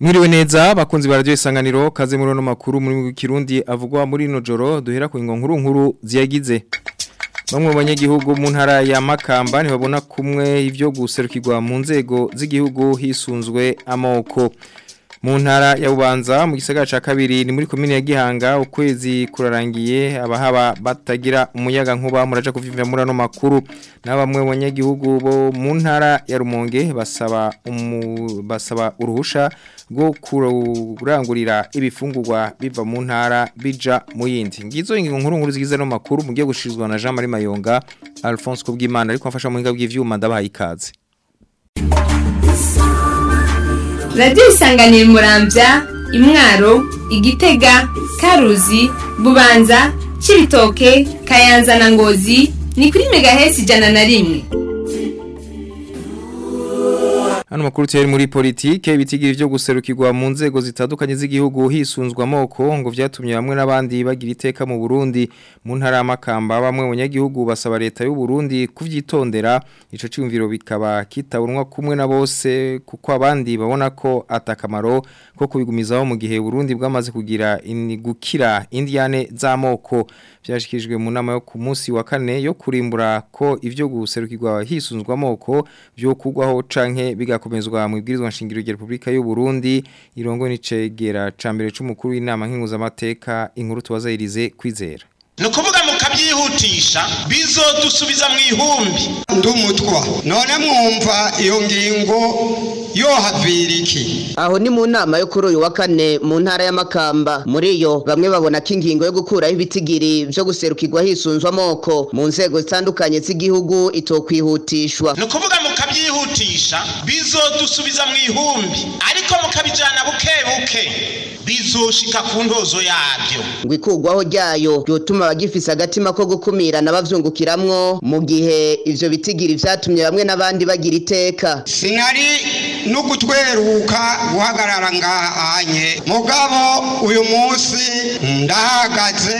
Mwiriwe neza bakunzi ba radio isanganiro kaze muri no makuru muri Kirundi avugwa muri no joro duhera ku nkuru nkuru ziyagize Bamwe mu banyagihugu mu ntara ya Makamba ntibabona kumwe ivyo guserukirwa mu nzego z'igihugu hisunzwe amoko mu ntara ya Bubanza mu gisagara ca kabiri ni muri komine ya Gihanga ukwezi kurarangiye abahaba batagira umuyaga nkuba muraja kuvimvira muri ano makuru n'abamwe mu banyagihugu bo mu ntara ya Rumonge basaba umu, basaba uruhusha rwo kurangurira ibifungurwa biva mu ntara bija mu yindi ngizo ingingo nkuru nkuru zigize no makuru mugiye gushirizwa na Jean Marie Mayonga Alphonse Kubwimana ariko afasha mu hinga bw'ivyuma ndabahaye ikaze radiyo isanganira murambya imwaro igitega karuzi bubanza cibitoke kayanza na ngozi ni kuri megahesi ijana na rimwe Hano makuru tiyari muri politike bitigira ivyo guserukirwa mu nzego zitandukanye z'igihugu hisunzwa amoko ngo vyatumye bamwe n'abandi bagira iteka mu Burundi mu ntara y'amakamba bamwe mu banyagihugu basaba leta y'u Burundi kuvyitondera ico cyumviro bikaba kitabunwa kumwe na bose kuko abandi babona ko atakamaro ko kubigumizaho mu gihe Burundi bwamaze kugira gukira indiane z'amoko byashikijwe mu nama yo ku munsi wa kane yo kurimbura ko ivyo guserukirwa hisunzwa amoko byo kugwaho canke bigakomezwa mu ibwirizwa nshingiro rya Republika y'u Burundi irongo nicegera cambere c'umukuru w'inama nkinguza amateka inkuru tubazayirize kwizera nukuvuga mukabyihutisha bizodusubiza mu ihumbi ndumutwa none mwumva iyo ngingo yohavira iki aho ni mu nama yo kuri uyu wa kane mu ntara y'amakamba muri yo bamwe babona ko ingingo yo gukuraho ibitigiri byo guserukirwa hisunzwe amoko mu nzego zitandukanye z'igihugu itokwihutishwa nukuvuga mukabyihutisha bizodusubiza mu ihumbi ariko mukabijana buke buke bizoshika ku ndozo yabyo ngo ikurwaho ryayo ryotuma abagifise agatima ko gukumirana bavyungukiramwo mu gihe ivyo bitigiri vyatumye bamwe n'abandi bagira iteka sinari no gutweruka guhagarara ngahanye mugabo uyu munsi ndahagaze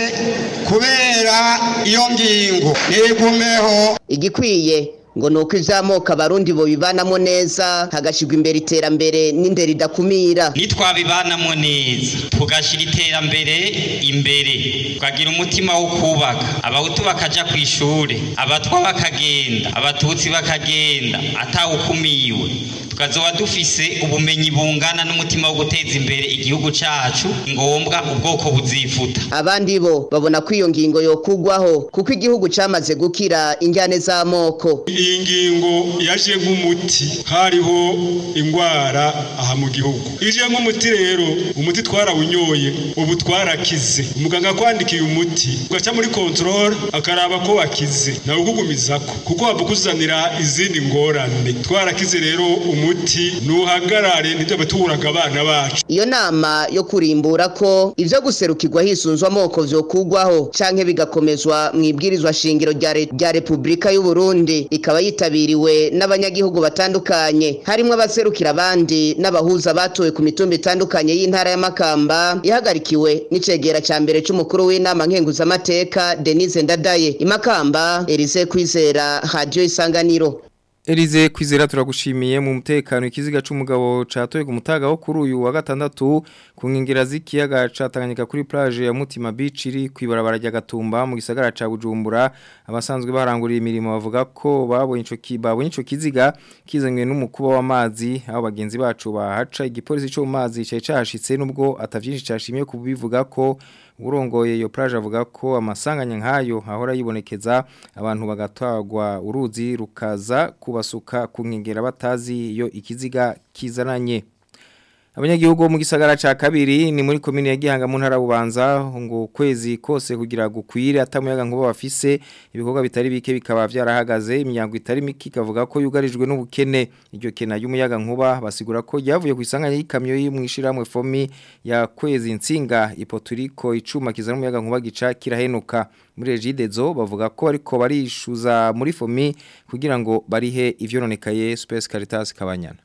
kubera iyo ngingo nigumeho igikwiye ngo nuko ivy'amoko abarundi bo bibanamo neza hagashirwa imbere iterambere n'indero idakumira nitwabibanamo neza tugashyira iterambere imbere tukagira umutima wo kubaka abahutu bakaja ku ishuri abatwa bakagenda abatutsi bakagenda atawukumiwe tukazoba dufise ubumenyi bungana n'umutima wo guteza imbere igihugu cacu ngombwa ubwoko buzifuta abandi bo babona ko iyo ngingo yokugwaho kuko igihugu camaze gukira injyane z'amoko iyi ngingo yaje nk'umuti hariho ingwara aha mu gihugu ije nk'umuti rero umuti twarawunyoye ubu twarakize umuganga akwandikiye umuti ugaca muri control akaraba ko wakize nawe ukugumizako kuko waba ukuzanira izindi ngorane twarakize rero umuti nuhagarare ntitube tuburaga abana bacu iyo nama yo kurimbura ko ivyo guserukirwa hisunzwe amoko vyokugwaho canke bigakomezwa mu ibwirizwa shingiro rya Republika y'u Burundi ikaba yitabiriwe n'abanyagihugu batandukanye harimwo abaserukira abandi n'abahuza batowe ku mitumba itandukanye y'intara ya Makamba ihagarikiwe n'icegera ca mbere c'umukuru w'inama nkenguzamateka Denise Ndadaye imakamba Elise Kwizera Radio Isanganiro Elize kwizera turagushimiye mu mutekano ikiziga c'umugabo catoye ku mutaga wo kuri uyu wa gatandatu ku nkengera z'ikiyaga catanganyika kuri plage ya Mutima Beach iri kwibarabara rya Gatumba mu gisagara ca Bujumbura abasanzwe baranguriye imirimo bavuga ko babonye ico kibabonye ico kiziga kizanywe n'umukuba w'amazi aho bagenzi bacu bahaca igipolisi cyo mu mazi cyaje cahashitse nubwo atavyinshi cashimiye kubivuga ko urongoye iyo plage avuga ko amasanganya nkayo ahora yibonekeza abantu bagatwagwa uruzi rukaza kubasuka ku nkengera batazi iyo ikiziga kizananye abanyagihugu mu gisagara ca kabiri ni muri komine ya Gihanga mu ntara bubanza ngo kwezi kose kugira gukwire atamuyaga nkuba bafise ibikorwa bitari bike bikaba vyarahagaze imyango itari miki kavuga ko yugarijwe n'ubukene iryo kena y'umuyaga nkuba basigura ko yavuye ku isanganya y'ikamyo y'imwishiramwe fomi ya kwezi insinga ipoturiko icuma kizana umuyaga nkuba gica kirahenuka muri regidezo bavuga ko ariko barishuza muri fomi kugira ngo barihe ivyononekaye Space Caritas kabanyana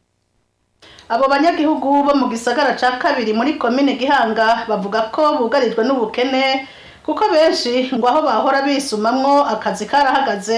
abo banyagihugu bo mu gisagara ca kabiri muri komine gihanga bavuga ko bugarijwe n'ubukene kuko benshi ngo aho bahora bisumamwo akazi karahagaze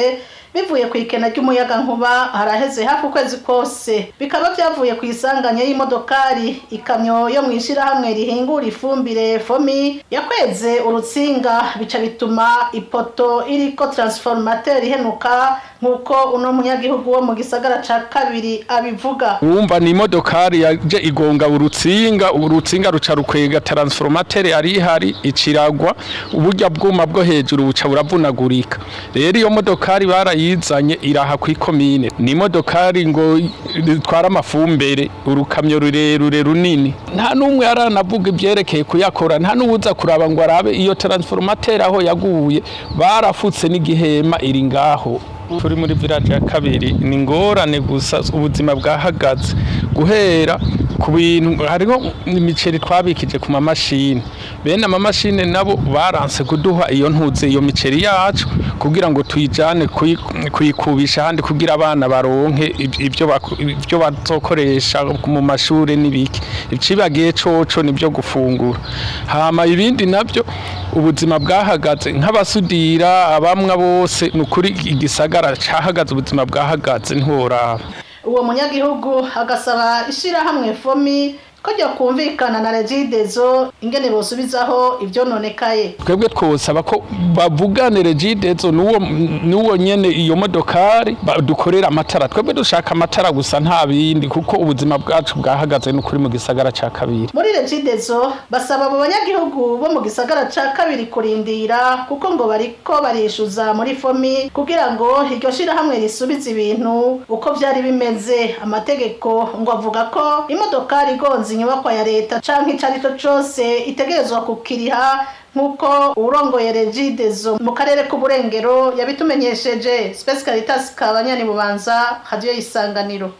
bivuye ku ikena ry'umuyaga nkuba haraheze hafi ukwezi kose bikaba byavuye ku isanganya y'imodokari ikamyo yo mu ishyirahamwe rihingura ifumbire fomi yakweze urutsinga bica bituma ipoto iriko transformateur ihenuka nk'uko uno munyagihugu wo mu gisagara ca kabiri abivuga wumva ni imodokari yaje igonga urutsinga urutsinga ruca rukwega transformateur ari ihari iciragwa uburyo bwuma bwo hejuru buca buravunagurika rero iyo modokari barayizanye iraha ku ikomine ni imodokari ngo itwara amafumbere urukamyo rurerure runini nta n'umwe aranavuga ibyerekeye kuyakora nta n'uwuza kuraba ngo arabe iyo transformateur aho yaguye barafutse n'igihema iri ngaho turi muri village ya kabiri ni ngorane gusa ubuzima bwahagaze guhera ku bintu hariho imiceri twabikije ku mamashini bene amamashini nabo baranse kuduha iyo ntuze iyo miceri yacu kugira ngo tuyijane kuyikubisha ahandi kugira abana baronke ibyo ibyo bazokoresha mu mashuri n'ibiki icibagiye coco nibyo gufungura hama ibindi nabyo ubuzima bwahagaze nk'abasudira abamwa bose ni ukuri igisagara cahagaze ubuzima bwahagaze ntiworaba uwo munyagihugu agasaba ishyirahamwe fomi ko ryo kumvikana na regidezo ingene bosubizaho ivyononekaye twebwe twosaba ko bavugane regidezo nuwo nuwo nyene iyo modokari dukorera amatara twebwe dushaka amatara gusa nta bindi kuko ubuzima bwacu bwahagaze n'ukuri mu gisagara ca kabiri muri regidezo basaba abo banyagihugu bo mu gisagara ca kabiri kurindira kuko ngo bariko barishuza muri fomi kugira ngo iryo shirahamwe risubize ibintu uko vyari bimeze amategeko ngo avuga ko imodokari igonze inyubakwa ya leta canke ico arico cose itegerezwa kukiriha nk'uko urongoye regidezo mu karere k'uburengero yabitumenyesheje Space Caritas kabanyani bubanza radio isanganiro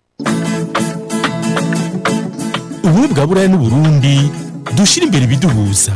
ubu bwa buraya n'uburundi dushira imbere ibiduhuza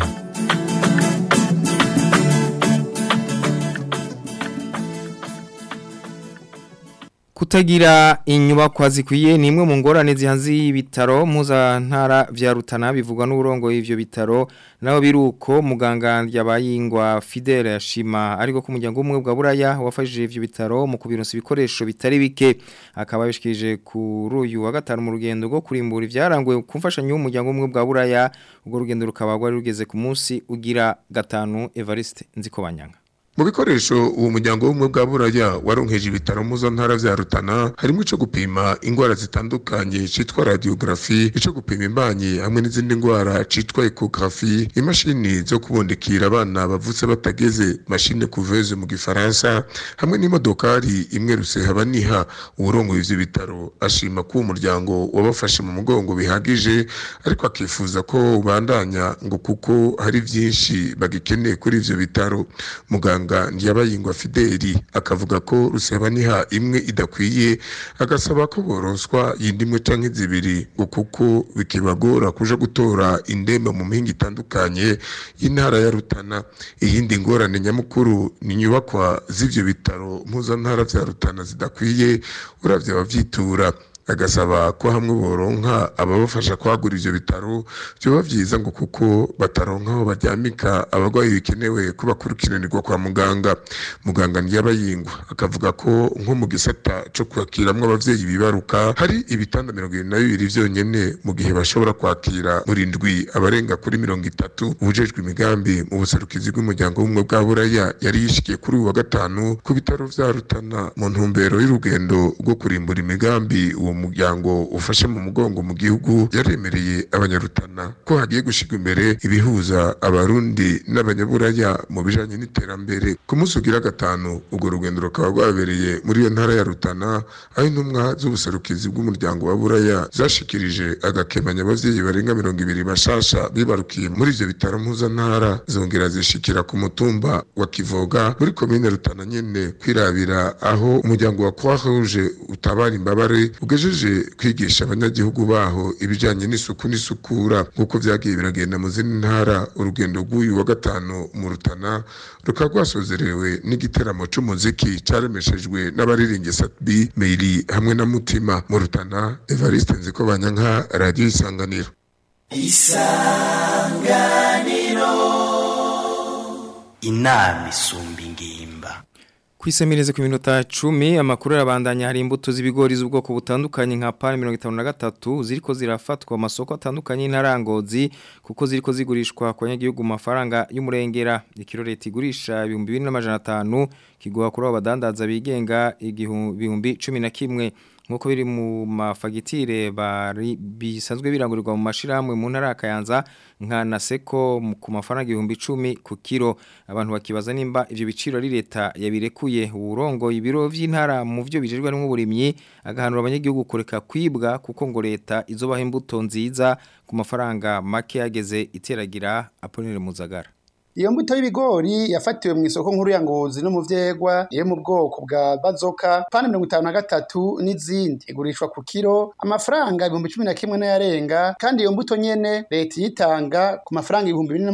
Kutagira inyubakwa zikwiye ni imwe mu ngorane zihanze ibitaro mpuzantara vya Rutana bivugwa n'uburongo y'ivyo bitaro naho biruko muganga yabayingwa Fidele yashima ariko ku muryango umwe bwa buraya wafashije ivyo bitaro mu kubironsa ibikoresho bitari bike akaba bishikije kuri uyu wa gatanu mu rugendo rwo kurimbura ivyaranguye ku mfashanyo y'umuryango umwe bwa buraya ubwo rugendo rukaba rwari rugeze ku munsi ugira gatanu Evariste Nzikobanyanga mu bikoresho uwo muryango w'ubumwe bwa buraya waronkeje ibitaro mpuzantara vya rutana harimo ico gupima ingwara zitandukanye citwa radiografi ico gupima imbanyi hamwe n'izindi ngwara citwa echografi imashini zo kubondekira abana bavutse batageze mashine couveuse mu gifaransa hamwe n'imodokari imwe rusehaba niha uwurongoye ivyo bitaro ashima ko uwo muryango wabafashe mu mugongo bihagije ariko akifuza ko ubandanya ngo kuko hari vyinshi bagikeneye kuri ivyo bitaro muganga muganga ntiyabayingwa Fideli akavuga ko rusebaniha imwe idakwiye agasaba ko boronswa yindi imwe canke zibiri ngo kuko bikibagora kuja gutora indembe mu mpinga itandukanye y'intara ya Rutana iyindi ngorane nyamukuru ni inyubakwa z'ivyo bitaro mpuzantara vya Rutana zidakwiye uravye abavyitura agasaba ko hamwe boronka ababafasha kwagura ivyo bitaro byoba vyiza ngo kuko bataronka aho baryamika abagwayi bikenewe ko bakurikiranirwa kwa muganga muganga ntiyabayingwa akavuga ko nko mu gisata co kwakiramwo abavyeyi bibaruka hari ibitanda mirongo ibiri na bibiri vyonyene mu gihe bashobora kwakira muri ndwi abarenga kuri mirongo itatu ubujejwe imigambi mu buserukizi bw'umuryango w'ubumwe bwa buraya yari yishikiye kuri uyu wa gatanu ku bitaro vya rutana mu ntumbero y'urugendo rwo kurimbura imigambi uwo muryango ufashe mu mugongo mu gihugu yaremereye abanyarutana ko hagiye gushirwa imbere ibihuza abarundi n'abanyaburaya mu bijanye n'iterambere ku munsi ugira gatanu urwo rugendo rukaba rwabereye muri iyo ntara ya rutana aho intumwa z'ubuserukizi bw'umuryango wa buraya zashikirije agakemanya abavyeyi barenga mirongo ibiri bashasha bibarukiye muri ivyo bitaro mpuzantara zongera zishikira ku mutumba wa kivoga muri komine rutana nyene kwirabira aho umuryango wa croix rouge utabara imbabare ugejeje kwigisha abanyagihugu baho ibijanye n'isuku n'isukura nk'uko vyagiye biragenda mu zindi ntara urugendo rw'uyu wa gatanu mu rutana rukaba rwasozerewe n'igiteramo c'umuziki caremeshejwe n'abariringi satbi meiri hamwe na mutima mu rutana evariste nziko banyanka radiyo isanganiro isanganiro inama isumba ingimba Kwisemereze ku minota 10 amakuru arabandanya hari imbuto z'ibigori z'ubwoko butandukanye nka pan 53 ziriko zirafatwa amasoko atandukanye n'arangozi kuko ziriko zigurishwa kwa nyagihugu mafaranga y'umurengera ikiro leta igurisha 2500 kigwa kuri abadandaza bigenga igihumbi 11 nkuko biri mu mafagitire bari bisanzwe birangurirwa mu mashiramwe mu ntara kayanza nka naseko ku mafaranga 1010 ku kilo abantu bakibaza nimba ivyo biciro ari leta yabirekuye urongo ibiro vy'intara mu byo bijejwe n'uburimyi agahanura abanyagihugu kureka kwibwa kuko ngo leta izobaha imbuto nziza ku mafaranga make yageze iteragira Apollinaire Muzagara Iyo mbuto y'ibigori yafatiwe mu isoko nkuru ya Ngozi no mu vyegwa iri mu bwoko bwa bazoka pani 53 n'izindi igurishwa ku kilo amafaranga 11 n'ayarenga kandi iyo mbuto nyene leta yitanga ku mafaranga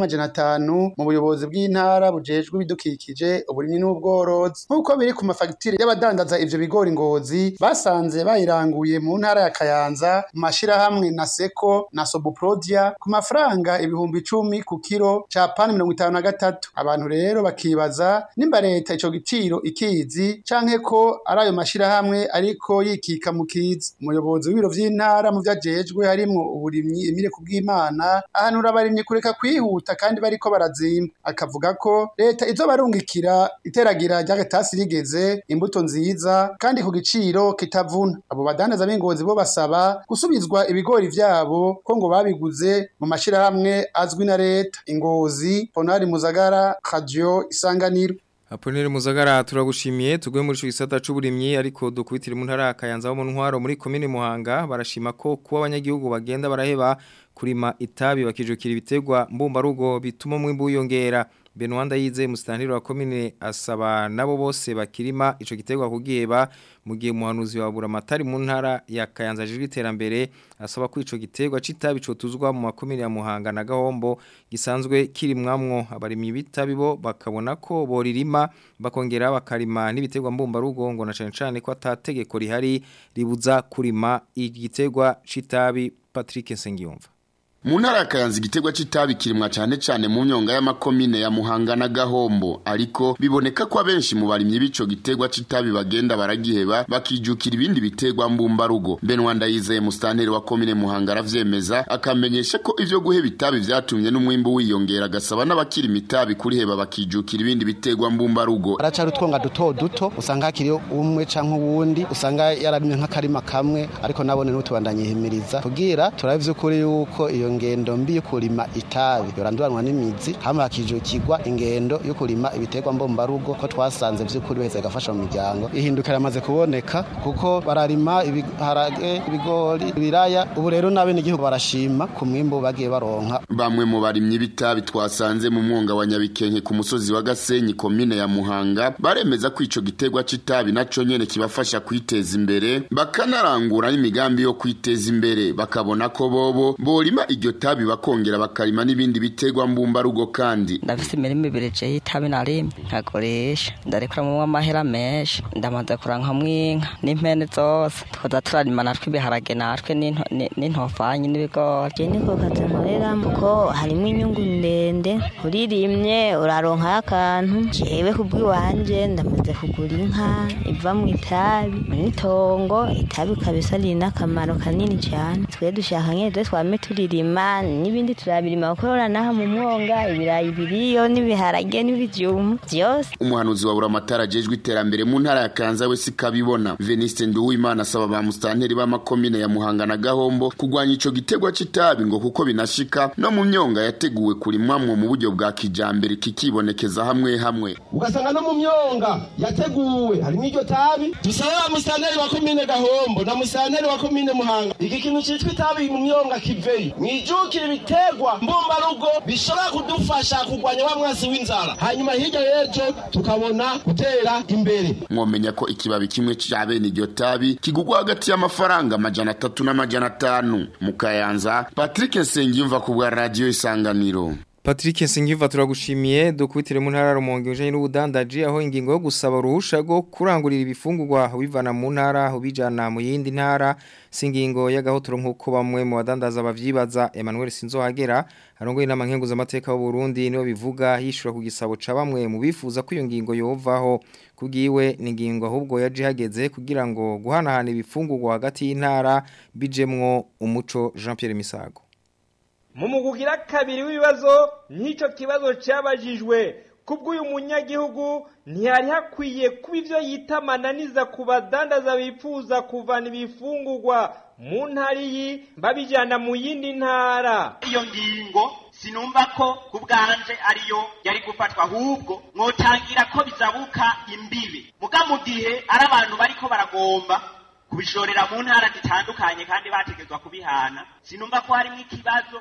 2500 mu buyobozi bw'intara bujejwe ibidukikije uburimyi n'ubworozi nkuko biri ku mafagitire y'abadandaza ivyo bigori Ngozi basanze bayiranguye mu ntara ya Kayanza mu mashira hamwe na Seko na Sobuprodia ku mafaranga ibihumbi 10 ku kilo ca pani 50 na gatatu abantu rero bakibaza nimba leta ico giciro ikizi canke ko ari ayo mashirahamwe ariko yikika mu kizi umuyobozi w'ibiro vy'intara mu vyajejwe harimwo uburimyi Emile Kubwimana ahanura abarimyi kureka kwihuta kandi bariko barazimba akavuga ko leta izobarungikira iteragira ry'agatasi rigeze imbuto nziza kandi ku giciro kitavuna abo badandaza b'ingozi bo basaba gusubizwa ibigori vyabo ko ngo babiguze mu mashirahamwe azwi na leta ingozi Ponari Muzagara Radio Isanganiro Aponere Muzagara turagushimiye tugwe muri gisata c'uburimyi ariko dukubitira mu ntara kayanza mu ntwaro muri commune Muhanga barashima ko kuba abanyagihugu bagenda baraheba kurima itabi bakijukira ibitegwa mbumba rugo bituma mwimbu yongera Benwanda yize mustaniro wa commune asaba nabo bose bakirima ico gitegwa kugiheba mu gihe muhanuzi wa buramatari mu ntara ya Kayanza jijwe iterambere asaba ko ico gitegwa citabi co tuzwa mu makomine ya Muhanga na Gahombo gisanzwe kirimwamwo abarimyi bitabi bo bakabona ko boririma bakongera bakarima n'ibitegwa mbumba rugo ngo na cane cane ko atategeko rihari ribuza kurima igitegwa citabi Patrick Sengiyumva mu ntara ya kayanza igiterwa c'itabi kirimwa cane cane mu nyonga y'amakomine ya muhanga na gahombo ariko biboneka ko abenshi mu barimyi b'ico giterwa c'itabi bagenda baragiheba bakijukira ibindi biterwa mbumbarugo benwa ndayizeye musitanteri wa komine muhanga aravyemeza akamenyesha ko ivyo guheba itabi vyatumye n'umwimbu wiyongera agasaba n'abakirima itabi kuriheba bakijukira ibindi biterwa mbumbarugo aracari utwonga duto duto usanga hakiriyo umwe canke uwundi usanga yaramye nk'akarima kamwe ariko nabone n'utubandanyihimiriza kugira turabe vy'ukuri yuko iyo ngendo mbi yo kurima itabi yoranduranwa n'imizi hama hakijukirwa ingendo yo kurima ibiterwa mbombarugo ko twasanze vy'ukuri baheze gafasha mu miryango ihindukira amaze kuboneka kuko bararima ibiharage ibigori ibiraya ubu rero nabe n'igihugu barashima ku mwimbu bagiye baronka bamwe mu barimyi b'itabi twasanze mu mwonga wa nyabikenke ku musozi wa gasenyi komine ya muhanga baremeza ko ico giterwa c'itabi naco nyene kibafasha kwiteza imbere bakanarangura n'imigambi yo kwiteza imbere bakabona ko bobo borima iryo tabi bakongera bakarima n'ibindi biterwa mbumbarugo kandi ndafise imirima ibiri je y'itabi narimye nkakoresha ndarekuramo amahera menshi ndamaze kurankamwo inka n'impene zose twoza turarima natwe ibiharage natwe n'intofanyi n'ibigori je niko kazi nkoreramo kuko harimo inyungu ndende uririmye uraronkayo akantu jewe kubw'iwanje ndamaze kugura inka iva mu itabi n'itongo itabi kabisa riri n'akamaro kanini cyane twe dushaka nyene twe twame turirima n'ibindi turabirima kuko naha mu mwonga ibirayi biriyo n'ibiharage n'ibijumbu byose umuhanuzi wa buramatara ajejwe iterambere mu ntara ya kanza we sikabibona veniste nduwimana asaba ba musitanteri b'amakomine ya muhanga na gahombo kurwanya ico gitegwa c'itabi ngo kuko binashika no mu myonga yateguwe kurimwamwo mu buryo bwa kijambere kikibonekeza hamwe hamwe ugasanga no mu myonga yateguwe harimo iryo tabi dusabe ba musitanteri wa komine gahombo na musitanteri wa komine muhanga iki kintu citwa itabi mu myonga kiveyo mwijukire ibiterwa mbumbarugo bishobora kudufasha kurwanya wa mwasi w'inzara hanyuma hirya y'ejo tukabona gutera imbere mwomenya ko ikibabi kimwe ca bene iryo tabi kigugwa hagati y'amafaranga amajana atatu n'amajana atanu mu kayanza patrick nsengiyumva ku bwa radiyo isanganiro Patrick Singiva turagushimiye dukubitire mu ntara rumonge ujanye n'ubudandaji aho ingingo yo gusaba uruhusha rwo kurangurira ibifungurwa bivana mu ntara ubijana mu yindi ntara singingo y'agahotoro nkuko bamwe mu badandaza bavyibaza Emmanuel Sinzohagera arongoye inama nkenguza amateka y'u Burundi niyo bivuga yishura ku gisabo ca bamwe mu bifuza ko iyo ngingo yovaho kugiwe ni ingingo ahubwo yaje hageze kugira ngo guhanahana ibifungurwa hagati y'intara bijemwo umuco Jean Pierre Misago mu mugugira kabiri w'ibibazo n'icyo kibazo cyabajijwe kubw'uyu munyagihugu ntihari hakwiye kuba ibyo yita amananiza ku badandaza bifuza kuvana ibifungurwa mu ntara iyi babijyana mu yindi ntara iyo ngingo sinumva ko ku bwanje ariyo yari gufatwa ahubwo mwotangira ko bizabuka imbibi muga mu gihe ari abantu bariko baragomba kubishorera mu ntara zitandukanye kandi bategezwa kubihana sinumva ko harimo ikibazo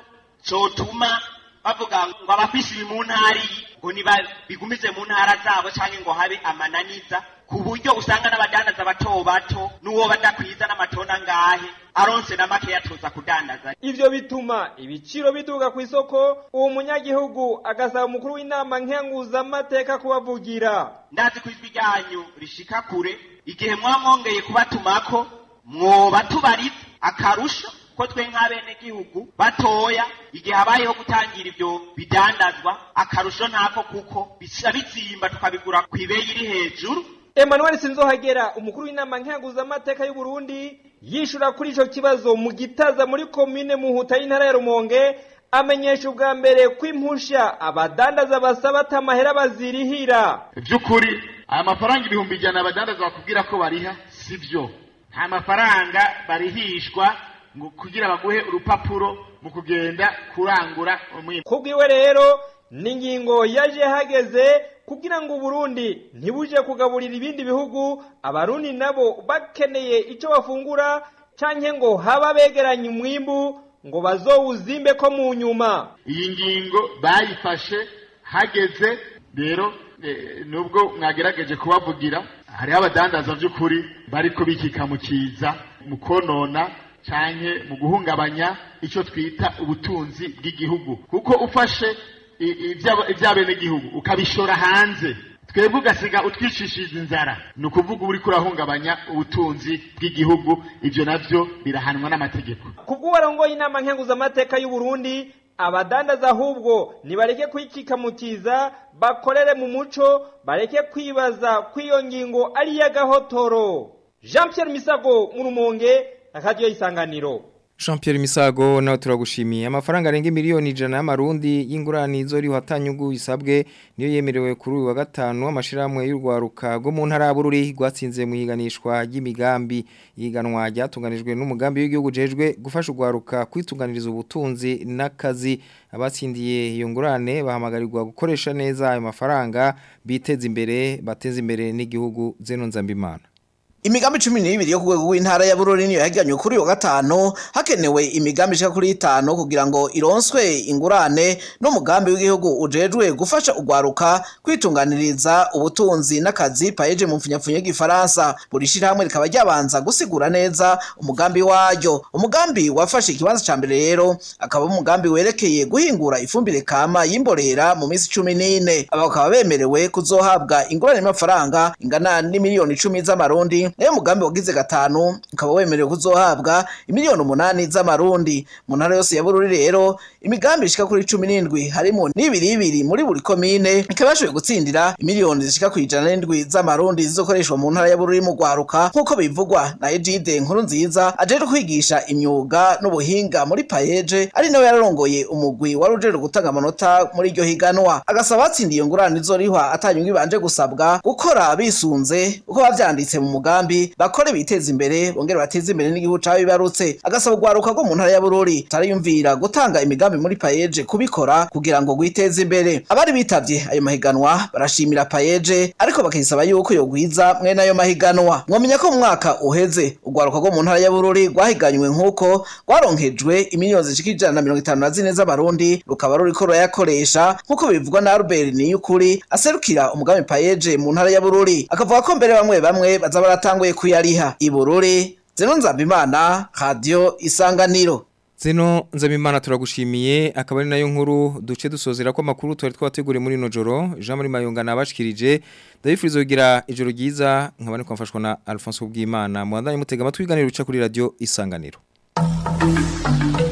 cotuma bavuga ngo abafise ibi mu ntara iyi ngo bigumize mu ntara zabo canke ngo habe amananiza ku buryo usanga n'abadandaza bato bato n'uwo badakwiza n'amatona ngahe aronse na make yatoza kudandaza ivyo bituma ibiciro biduga ku isoko uwo munyagihugu agasaba umukuru w'inama nkenguzamateka kubavugira ndazi ko ijwi ryanyu rishika kure igihe mwaba mwongeye kubatumako mwoba tubariza akarusho ko twe nk'abenegihugu batoya igihe habayeho gutangira ibyo bidandazwa akarusho ntako kuko bisa bizimba tukabigura ku ibeyi iri hejuru Emmanuel Sinzohagera umukuru w'inama nkenguzamateka y'u Burundi yishura kuri ico kibazo mu gitaza muri commune Muhuta y'intara ya Rumonge amenyesha ubwa mbere kwimpusha abadandaza basaba atamahera bazirihira by'ukuri aya mafaranga ibihumbi ijana abadandaza bakubwira ko bariha sivyo nta mafaranga barihishwa ngo kugira baguhe urupapuro mu kugenda kurangura umwimbo kubwiwe rero ni ingingo yaje hageze kugira ngo Burundi ntibuje kugaburira ibindi bihugu abarundi nabo bakeneye icyo bafungura canke ngo haba begeranye umwimbu ngo bazowuzimbe ko mu nyuma iyi ngingo bayifashe hageze rero nubwo mwagerageje kubavugira hariho abadandaza by'ukuri bariko bikika mu kiza mu konona canke mu guhungabanya icyo twita ubutunzi bw'igihugu kuko ufashe iby'abenegihugu ukabishora hanze twebwe ugasiga utwicishije inzara ni ukuvuga uri kurahungabanya ubutunzi bw'igihugu ibyo nabyo birahanwa n'amategeko kubw'uwarongoye inama nkenguzamateka y'u Burundi abadandaza ahubwo nibareke kwikika mu kiza bakorere mu muco bareke kwibaza kw'iyo ngingo ari iy'agahotoro jean Pierre misago mu rumonge akaryo isanganiro Jean Pierre Misago nawe turagushimiye amafaranga arenga miliyoni ijana y'amarundi y'ingurane zo riho hatanyugu isabwe niyo yemerewe kuri uyu wa gatanu amashiramwe y'urwaruka rwo mu ntara y'Abururi rwatsinze mu iganishwa ry'imigambi yiganwa ryatunganijwe n'umugambi w'igihugu jejwe gufasha urwaruka kwitunganiriza ubutunzi n'akazi abatsindiye iyo ngurane bahamagarirwa gukoresha neza ayo mafaranga biteza imbere bateza imbere n'igihugu zeno nzambimana Imigambi 12 yo kugwego w'intara ya Bururi niyo yagiranye kuri yo gatano hakenewe imigambi ishika kuri 5 kugira ngo ironswe ingurane n'umugambi w'igihugu ujejwe gufasha ugwaruka kwitunganiriza ubutunzi n'akazi paeje mu mfunyapfunye y'igifaransa buri shirahamwe rikaba ryabanza gusigura neza umugambi waryo umugambi wafashe ikibanza ca mbere rero akaba umugambi werekeye guhingura ifumbire kama y'imborera mu minsi 14 aba bakaba bemerewe kuzohabwa ingurane y'amafaranga ingana n'imiliyoni 10 z'amarundi nayo mugambi wagize gatanu ukaba wemerewe kuzohabwa imiliyoni umunani z'amarundi mu ntara yose ya Bururi rero imigambi ishika kuri 17 harimo n'ibiri ibiri muri buri komine ikaba yashoboye gutsindira imiliyoni zishika ku ijana n'indwi z'amarundi zizokoreshwa mu ntara ya Bururi mu gwaruka nk'uko bivugwa na Ejide nkuru nziza ajeje kwigisha imyuga n'ubuhinga muri payeje ari nawe yararongoye umugwi wari ujeje gutanga amanota muri iryo higanwa agasaba batsindiye ngurane izorihwa atanyungu ibanje gusabwa gukora bisunze uko bavyanditse mu mugambi bakore biteza imbere bongere bateze imbere n'igihugu cabo bibarutse agasaba ugwaruka rwo mu ntara ya Bururi tarayumvira gutanga imigambi muri payeje kubikora kugira ngo gwiteze imbere abari bitavye ayo mahiganwa barashimira payeje ariko bakisaba yuko yogwiza mwene ayo mahiganwa mwomenya ko mu mwaka uheze ugwaruka rwo mu ntara ya Bururi rwahiganywe nk'uko rwaronkejwe imiliyoni zishika ijana na mirongo itanu na zine z'abarundi rukaba ruriko rurayakoresha nk'uko bivugwa na Albert Niyukuri aserukira umugambi payeje mu ntara ya Bururi akavuga ko mbere bamwe bamwe baza baratanguye kuyariha ibururi zeno nzambimana radio isanganiro Zeno nzabimana turagushimiye akaba ari nayo nkuru duce dusozera ko makuru twari twategure muri no joro Jean Marie Mayonga nabashikirije ndabifuriza kugira ijoro ryiza nkabane kwamfashwa na Alphonse Bwimana muhandanye mutega amatwi ganiro uca kuri radio isanganiro